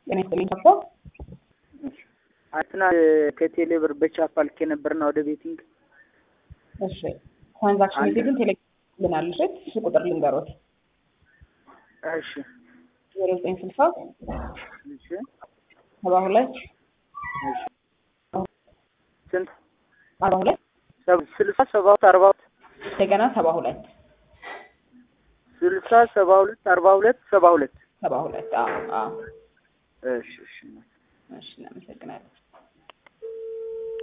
ጤና ይስጥልኝ አባ አትና ከቴሌ ብር በቻፓ ልኬ ነበርና ወደ ቤቲንግ እሺ ትራንዛክሽን ሜሴጅን ቴሌግራም ልናልሽ እሱ ቁጥር ልንገሮት እሺ ዜሮ ዘጠኝ ስልሳ እሺ ሰባ ሁለት እሺ ስንት አርባ ሁለት ሰብ- ስልሳ ሰባ ሁለት አርባ ሁለት እንደገና ሰባ ሁለት ስልሳ ሰባ ሁለት አርባ ሁለት ሰባ ሁለት ሰባ ሁለት አዎ አዎ እሺ እሺ እሺ እናመሰግናለን